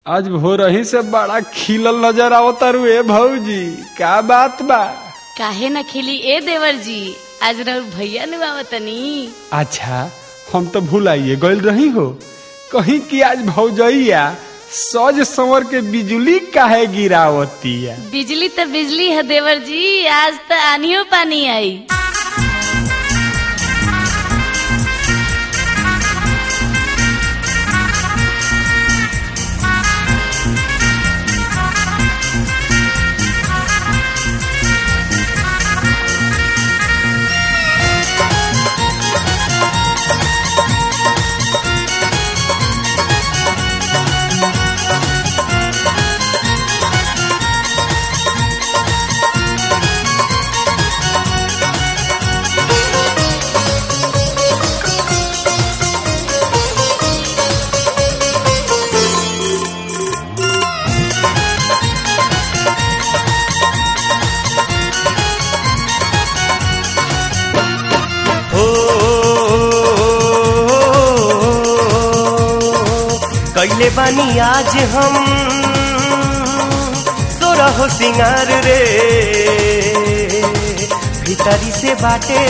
आज भोरही से बड़ा खिलल नजर आवतारू ए भौजी का बात बा काहे न खिली ए देवर जी आज रउर भैया नु आवतनी अच्छा हम तो भुलाइए गइल रही हो कहीं कि आज भौजैया सज संवर के बिजली काहे गिरावतिया बिजली तो बिजली है देवर जी आज तो आनियो पानी आई हो कैले बानी आज हम तोरा हो सिंगार रे भीतरी से बाटे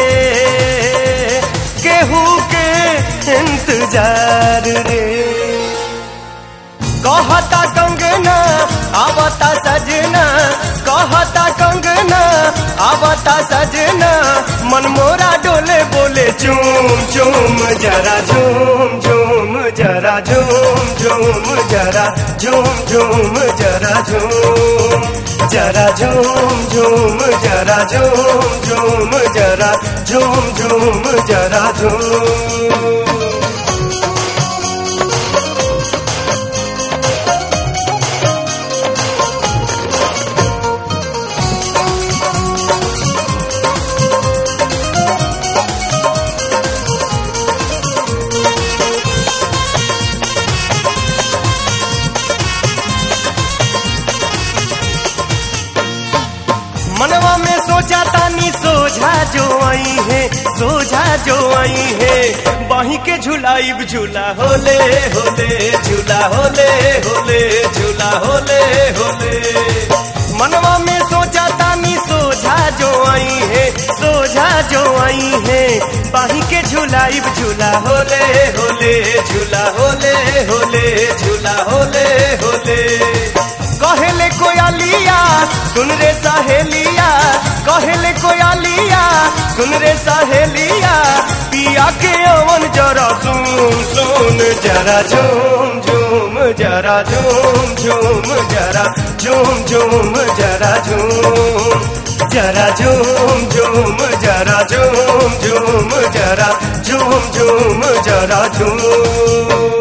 केहू के इंतजार रे कहता कंगना आवता सजना कहता कंगना आवता सजना मन मोरा डोले बोले चूम चूम जरा झूम झूम जरा झूम झूम जरा झूम झूम जरा झूम जरा झूम झूम जरा झूम झूम जरा झूम झूम जरा झूम मनवा में सोचा तानी सोझा जो आई है सोझा जो आई है बाही के झुलाइब झूला होले होले झूला होले होले झूला होले होले मनवा में सोचा तानी सोझा जो आई है सोझा जो आई है बाही के झुलाइब झूला होले होले झूला होले होले झूला होले होले कहले कोयालिया सुन रे सहेलिया कहले कोयालिया सुन रे सहेलिया पिया के अवन जरा सुन सुन जरा झूम झूम जरा झूम झूम जरा झूम झूम जरा झूम जरा झूम झूम जरा झूम झूम जरा झूम झूम जरा झूम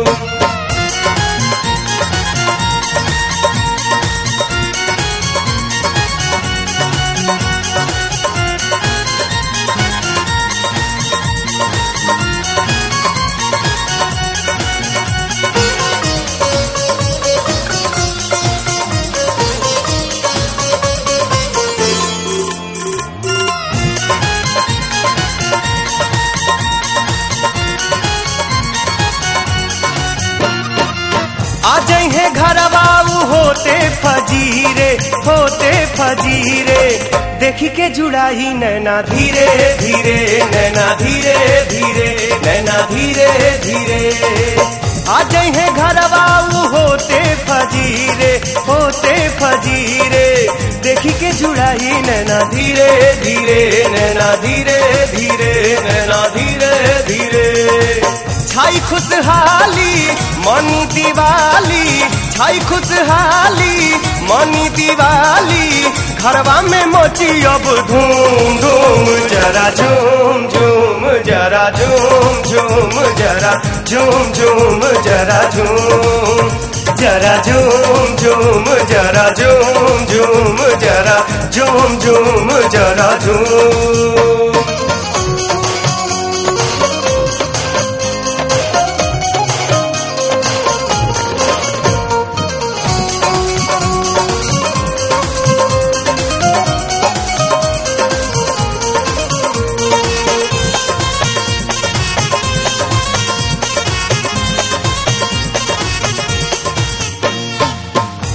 आ है घरवा उ होते फजीरे होते फजीरे देखी के जुड़ाई नैना धीरे धीरे नैना धीरे धीरे नैना धीरे धीरे आ है घरवा उ होते फजीरे होते फजीरे देखी के जुड़ाई नैना धीरे धीरे नैना धीरे धीरे नैना धीरे धीरे छाई खुशहाली मनी दिवाली छाई खुशहाली मनी दिवाली घरवा में मोची अब धूम धूम जरा झूम झूम जरा झूम झूम जरा झूम झूम जरा झूम जरा झूम झूम जरा झूम झूम जरा झूम झूम जरा झूम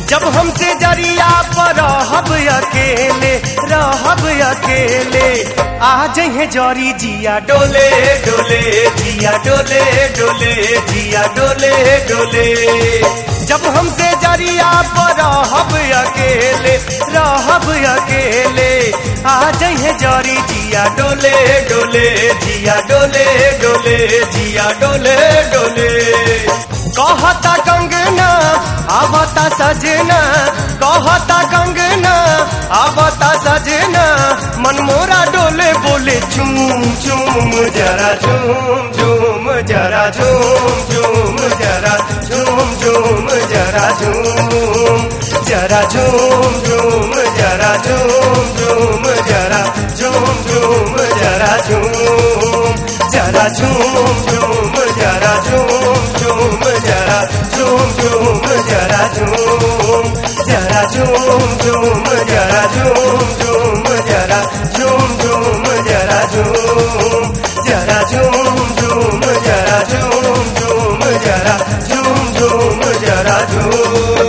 जब हमसे जरिया पर रहब अकेले रहब अकेले आ जहे जरी जिया डोले डोले जिया डोले डोले जिया डोले डोले जब हमसे जरिया पर रहब अकेले रहब अकेले आ जहे जरी जिया डोले डोले जिया डोले डोले जिया डोले डोले कहता कंगना आवता सजना कहता कंगना आवता सजना मन मोरा डोले बोले झूम झूम जरा झूम झूम जरा झूम झूम जरा झूम झूम जरा झूम जरा झूम झूम जरा झूम झूम जरा झूम झूम जरा झूम जरा झूम झूम जरा झूम झूम जरा झूम झूम जरा झूम जरा झूम झूम जरा झूम झूम जरा झूम झूम जरा झूम जरा झूम झूम जरा झूम झूम जरा झूम झूम जरा झूम